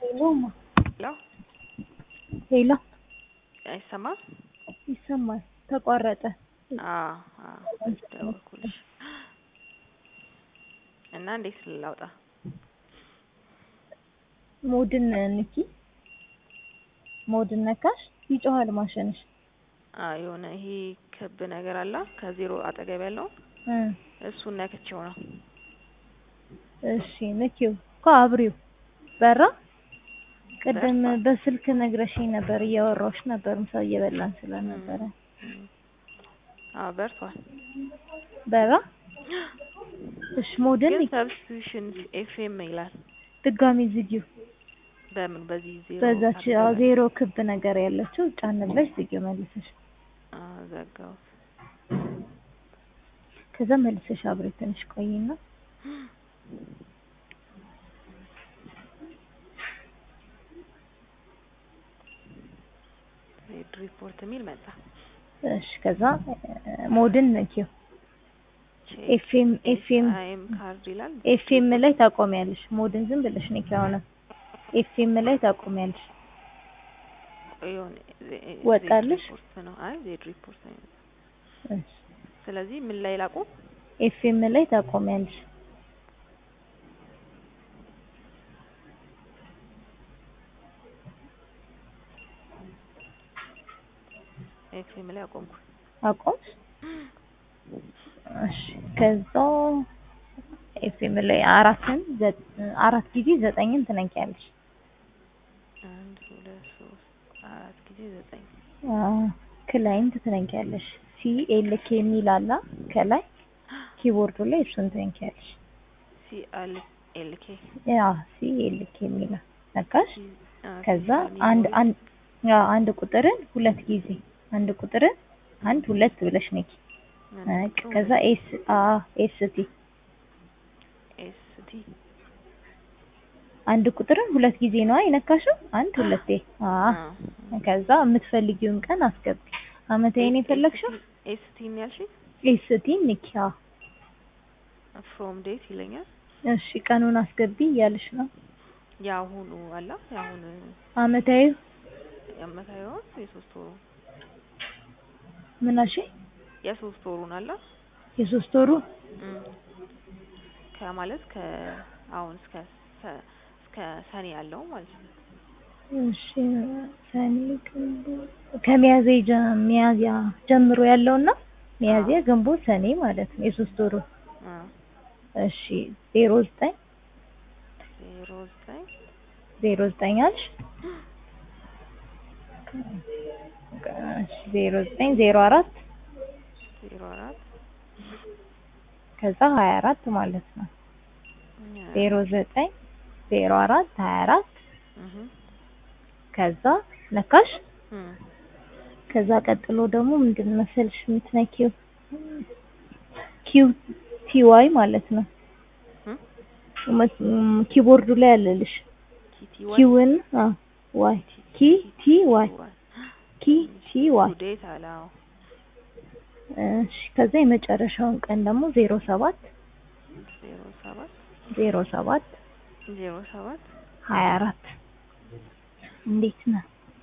ሄሎማ ሄሎ ሄሎ አይሰማም? ይሰማል። ተቋረጠ። አዎ አዎ ደወልኩልሽ እና እንዴት ላውጣ? ሞድን ንኪ። ሞድን ነካሽ ይጮሃል ማሽንሽ። አዎ የሆነ ይሄ ክብ ነገር አለ ከዜሮ አጠገብ ያለው እ እሱን ነክቼው ነው። እሺ ንኪው እኮ አብሪው በራ። ቅድም በስልክ ነግረሽኝ ነበር፣ እያወራሁሽ ነበር፣ ምሳ እየበላን ስለነበረ። አዎ በርቷል። በራ። እሺ ሞድን ግን ንኪ። ሰብስቲቱሽን ኤፍኤም ይላል። ድጋሚ ዝጊው። በምን በዚህ ዜሮ በዛች አጠገብ አዎ ዜሮ ክብ ነገር ያለችው ጫን ብለሽ ዝጊው መልሰሽ። አዎ ዘጋሁት። ከዛ መልሰሽ አብሪ ትንሽ ቆይና ሬድ ሪፖርት የሚል መጣ። እሺ ከዛ ሞድን ነኪው። ኤፍኤም ኤፍኤም አይኤም ካርድ ይላል። ኤፍኤም ላይ ታቆሚያለሽ። ሞድን ዝም ብለሽ ነኪ። አሁንም ኤፍኤም ላይ ታቆሚያለሽ። ቆይ የሆነ ዜ- ወጣልሽ? ዜድ ሪፖርት ነው። አይ ዜድ ሪፖርት ነው። እሺ ስለዚህ ምን ላይ ላቁም? ኤፍኤም ላይ ታቆሚያለሽ። ኤፍኤም ላይ አቆምኩ። አቆምሽ? እሺ ከዛ ኤፍኤም ላይ አራትን ዘ- አራት ጊዜ ዘጠኝን ትነኪያለሽ። አንድ ሁለት ሶስት አራት ጊዜ ዘጠኝ አዎ ክላይንት ትነኪያለሽ። ሲ ኤል ኬ የሚል አለ ከላይ ኪቦርዱ ላይ እሱን ትነኪያለሽ። ሲ አል ኤል ኬ ያ ሲ ኤል ኬ የሚል ነካሽ። ሲ አ ከዛ ሲ አንድ ሜሞሪ አንድ ያ አንድ ቁጥርን ሁለት ጊዜ አንድ ቁጥርን አንድ ሁለት ብለሽ ነኪ። አንድ በቃ ከዛ ኤስ አ ኤስ ቲ ኤስ ቲ አንድ ቁጥርን ሁለት ጊዜ ነው የነካሽው። አንድ ሁለቴ አ አ ከዛ የምትፈልጊውን ቀን አስገቢ። አመታዊ ነው የፈለግሽው? ኤስ ቲ ነው ያልሽኝ? ኤስ ቲ ንኪ። አዎ ፍሮም ዴት ይለኛል። እሺ ቀኑን አስገቢ እያልሽ ነው። የአሁኑ አላ የአሁን አመታዊ የአመታዊውን የሶስት ወሩ ምን አልሽኝ? የሶስት ወሩን አላ የሶስት ወሩ እም ከማለት ከአሁን እስከ ሰ- እስከ ሰኔ ያለው ማለት ነው። እሺ ሰኔ ግንቦት ከሚያዝያ ጀ- ሚያዝያ ጀምሮ ያለውና ሚያዝያ ግንቦት ሰኔ ማለት ነው የሶስት ወሩ። አ እሺ ዜሮ ዘጠኝ ዜሮ ዘጠኝ ዜሮ ዘጠኝ አልሽ? እሺ ዜሮ ዘጠኝ ዜሮ አራት ዜሮ አራት ከዛ ሀያ አራት ማለት ነው። ዜሮ ዘጠኝ ዜሮ አራት ሀያ አራት እህ ከዛ ነካሽ። እም ከዛ ቀጥሎ ደግሞ ምንድን መሰልሽ የምትነኪው ኪው ቲ ዋይ ማለት ነው። እም መ- ም- ኪቦርዱ ላይ አለልሽ ኪቲ ዋይ ኪውን አ ዋይ ኪ ቲ ዋይ ዋይ ኪ ቲ ዋይ ዴት አላው እሺ ከዛ የመጨረሻውን ቀን ደግሞ ዜሮ ሰባት ዜሮ ሰባት ዜሮ ሰባት ዜሮ ሰባት ሀያ አራት እንዴት ነው?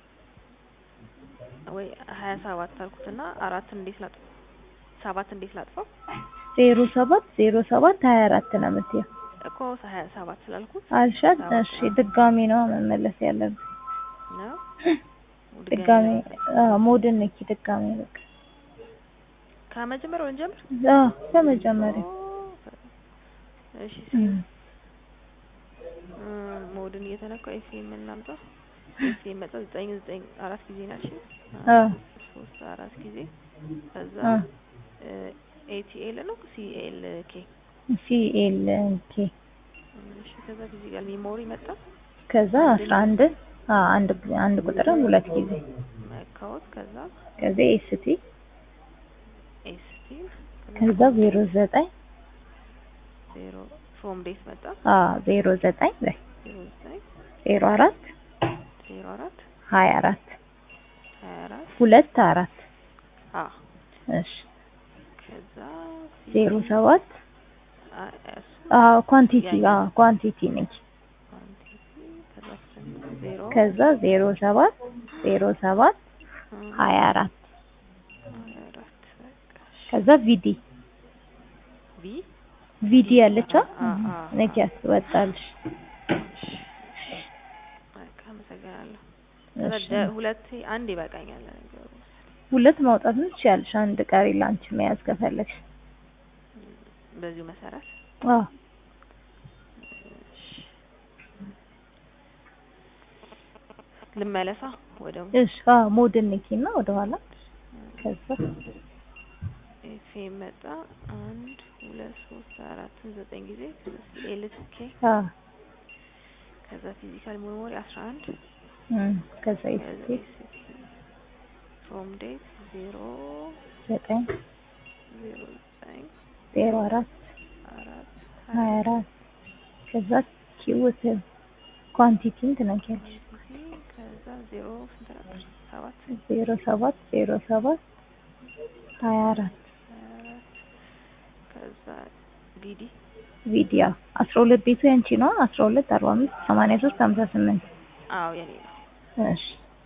ወይ ሀያ ሰባት አልኩትና አራትን እንዴት ላጥፋ? ሰባት እንዴት ላጥፋው? ዜሮ ሰባት ዜሮ ሰባት ሀያ አራት ነው የምትይው እኮ ሀያ ሰባት ስላልኩት አልሻት? ሰባት እሺ ድጋሚ ነው መመለስ ያለብን። ነው ድጋሚ አዎ ሞድን ንኪ ድጋሚ በቃ ከመጀመሪያው እንጀምር። አዎ ከመጀመሪያ እሺ እም። እም፣ ሞድን እየተነካው ኤፍኤም እናምጣ። ኤፍኤም መጣ ዘጠኝ ዘጠኝ አራት ጊዜ ናቸው። አ ሶስት አራት ጊዜ ከዛ አ ኤቲኤል ነው ሲኤል ኬ ሲ ኤል ኬ እሺ ከዛ ጊዜ ጋር ሜሞሪ መጣ ከዛ አስራ አንድ አ አንድ አንድ ቁጥርን ሁለት ጊዜ መካወት ከዛ ከዛ ኤስቲ ኤስቲ ከዛ ዜሮ ዘጠኝ ዜሮ ፍሮም ዴት መጣ አ ዜሮ ዘጠኝ በይ ዜሮ ዘጠኝ ዜሮ አራት ዜሮ አራት ሀያ አራት ሀያ አራት ሁለት አራት አ እሺ ከዛ ዜሮ ሰባት አ- እሱ አ ኳንቲቲ አ ኳንቲቲ ነች ኳንቲቲ ከዛ ዜሮ ከዛ ዜሮ ሰባት ዜሮ ሰባት እ ሀያ አራት ሀያ አራት በቃ እሺ። ከዛ ቪዲ ቪ ቪዲ ያለቻ አ- አ- አ- ነኪያስ ወጣልሽ። እሺ በቃ አመሰግናለሁ። ከዛ እሺ ደ- ሁለቴ አንድ ይበቃኛል ለነገሩ ሁለት ማውጣት ትችያለሽ። አንድ ቀሪ ላንቺ መያዝ ከፈለግሽ። በዚሁ መሰረት አዎ እሺ። ልመለሳ ወደ እሺ አዎ ሞድን ንኪና ወደኋላ ከዛ ኤፍኤም መጣ አንድ ሁለት ሶስት አራትን ዘጠኝ ጊዜ ኤልኬ አዎ ከዛ ፊዚካል ሜሞሪ አስራ አንድ እም ከዛ ከዛ ኤስቲ ኤስቲ ፍሮም ዴት ዜሮ ዘጠኝ ዜሮ ዘጠኝ ዜሮ አራት አራት ሀያ አራት ከዛ ኪውት ኳንቲቲን ትነኪያለሽ። ጊዜ ከዛ ዜሮ ስንት ነበር ሰባት ዜሮ ሰባት ዜሮ ሰባት ሀያ አራት ሀያ አራት ከዛ ዲዲ ቪዲዮ አስራ ሁለት ቤቱ ያንቺ ነው። አስራ ሁለት አርባ አምስት ሰማንያ ሶስት ሀምሳ ስምንት አዎ የኔ ነው እሺ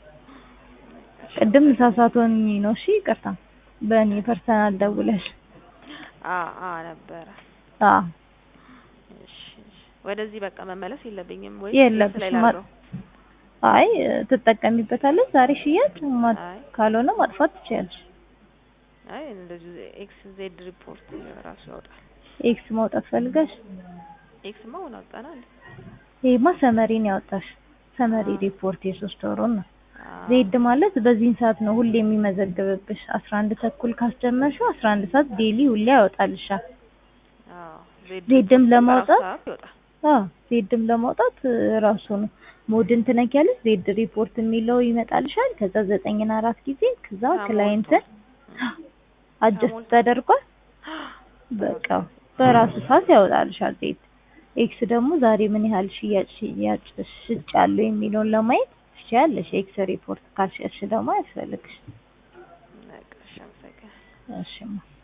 ቅድም ሳሳቶኝ ነው። እሺ ይቅርታ። በእኔ ፐርሰናል ደውለሽ አ አ ነበረ አዎ እሺ እሺ ወደዚህ በቃ መመለስ የለብኝም ወይ የለብሽም። ላይ ማ- ላድርገው? አይ ትጠቀሚበታለሽ። ዛሬ ሽያጭ ማ- አይ ካልሆነ ማጥፋት ትችያለሽ። አይ እንደዚህ ኤክስ ዜድ ሪፖርት ራሱ ያወጣል ኤክስ ማውጣት ፈልገሽ ኤክስ ማ ሆነ አውጣና እንዴ ይሄማ ሰመሪን ያወጣሽ ሰመሪ ሪፖርት የሶስት ወሩን ነው። አ ዜድ ማለት በዚህን ሰዓት ነው ሁሌ የሚመዘግብብሽ። አስራ አንድ ተኩል ካስጀመርሽው አስራ አንድ ሰዓት ዴሊ ሁሌ ያወጣልሻል። አዎ ዜድ ዜድም ሪፖርት ለማውጣት በራሱ ሰዓት ይወጣል አዎ ዜድም ለማውጣት ራሱ ነው ሞድን ትነኪያለሽ። ዜድ ሪፖርት የሚለው ይመጣልሻል። ከዛ ዘጠኝና አራት ጊዜ ከዛ ተሞልቷል። ክላይንትን አጀስት ተሞልቷል። ተደርጓል። በቃ በራሱ ሰዓት ያወጣልሻል ዜድ። ኤክስ ደግሞ ዛሬ ምን ያህል ሽያጭ ሽያጭ ሽጫለሁ የሚለውን ለማየት ትችያለሽ። ኤክስ ሪፖርት ካልሸጥሽ ደግሞ አያስፈልግሽ። በቃ እሺ አመሰግናለሁ እሺማ